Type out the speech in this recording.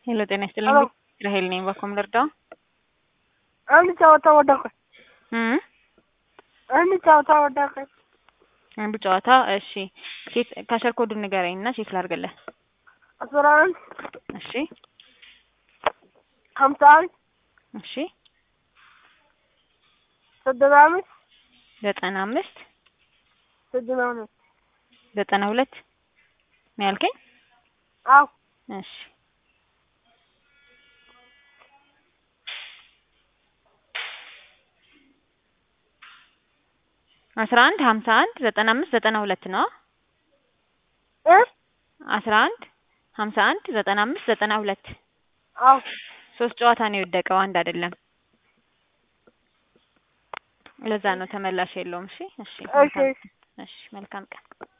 ሄሎ ጤና ይስጥልኝ። ሄሎ ራሄል ነኝ። በኮም ልርዳው? አንድ ጨዋታ ወደቀኝ። እም አንድ ጨዋታ ወደቀኝ። አንዱ ጨዋታ እሺ። ቼክ ካሸር ኮዱን ንገረኝ እና ቼክ ላድርግልህ። አስራ አንድ እሺ ሀምሳ አንድ እሺ ስድስት አምስት ዘጠና አምስት ስድስት አምስት ዘጠና ሁለት ነው ያልከኝ? አዎ እሺ አስራ አንድ ሀምሳ አንድ ዘጠና አምስት ዘጠና ሁለት ነው። እ አስራ አንድ ሀምሳ አንድ ዘጠና አምስት ዘጠና ሁለት አዎ ሶስት ጨዋታ ነው የወደቀው፣ አንድ አይደለም። ለዛ ነው ተመላሽ የለውም። እሺ እሺ እሺ እሺ መልካም ቀን